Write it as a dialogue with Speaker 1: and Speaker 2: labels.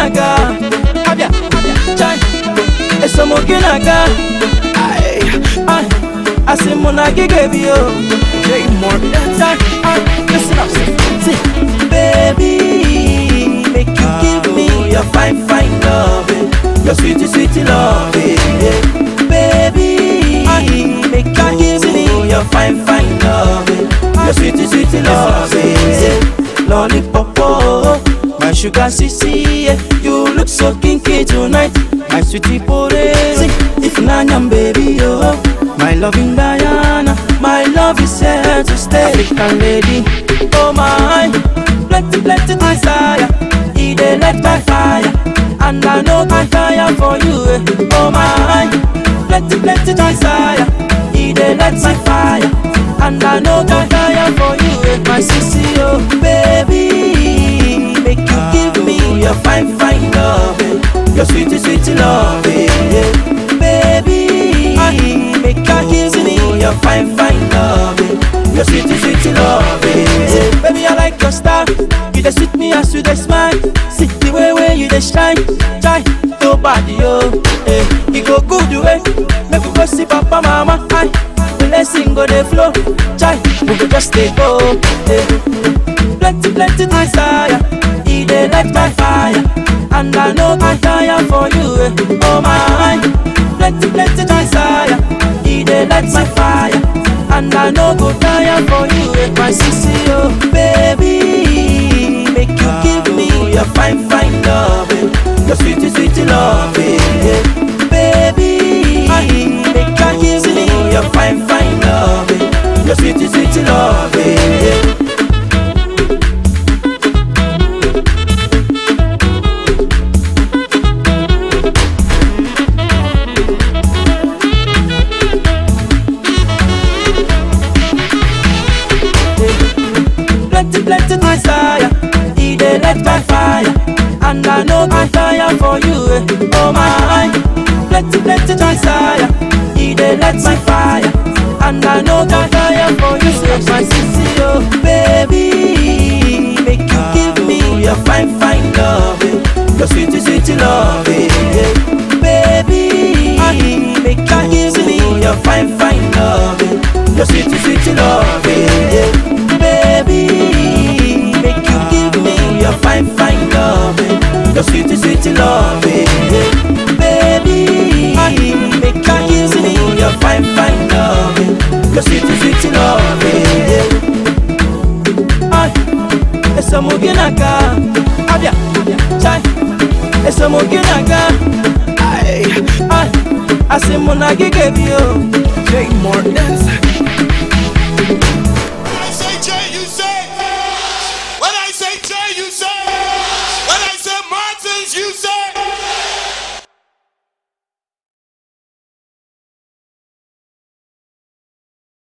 Speaker 1: esomoginaga abia chai esomoginaga ai ai asị mụ na gị ga-ebi o Jay Morgan chai ai listen up see baby make you give me your fine fine loving your sweet sweet loving yeah. baby make you give me your fine fine loving your sweet sweet loving yeah. lollipop oh, my sugar sissy yeah. you look so kinky tonight my sweetie potato if nanyam baby oh my loving Diana my love is here to stay African lady oh my plenty plenty desire e dey light my fire and I know I tire for you eh. oh my plenty plenty desire e dey light my fire and I know I tire for you eh. my sissy oh baby make you give me your fine fine love eh. your sweet sweet love eh. yeah. baby make you give me your fine fine love eh. your sweet sweet love eh. yeah. baby I like your style you dey sweet me as you dey smile see the way way you dey shine shine to body oh eh. e go good way make we go see papa mama aye. blessing go dey flow chai we go just dey go eh. plenty plenty desire e dey light my fire and i know i tire for you eh. oh my plenty plenty desire e dey light my fire and i no go tire for you eh. my sissy oh baby make you give me your fine fine love eh. your sweet sweet love eh. yeah. baby make you give me your fine fine love eh. your sweet sweet love eh. yeah. plenty, plenty desire. He dey light my fire, and I know I tire for you. Eh. Oh my, plenty, plenty desire. He dey light my fire, and I know I tire for you. Eh. My sissy, oh baby, make you give me your fine, fine love, eh. your sweet, sweet love, eh. yeah. baby. Make you give me your fine, fine love, eh. your sweet, sweet love, eh. yeah. baby. Make you give me your fine, fine love, eh. your sweet, sweet love, eh. yeah. baby. Make you give me your fine, fine love, eh. your sweet, sweet love, eh. yeah. Ay, esa muginaga, abia, chai, esa muginaga, ay, ay, asimuna gige bio, Jay Morgan.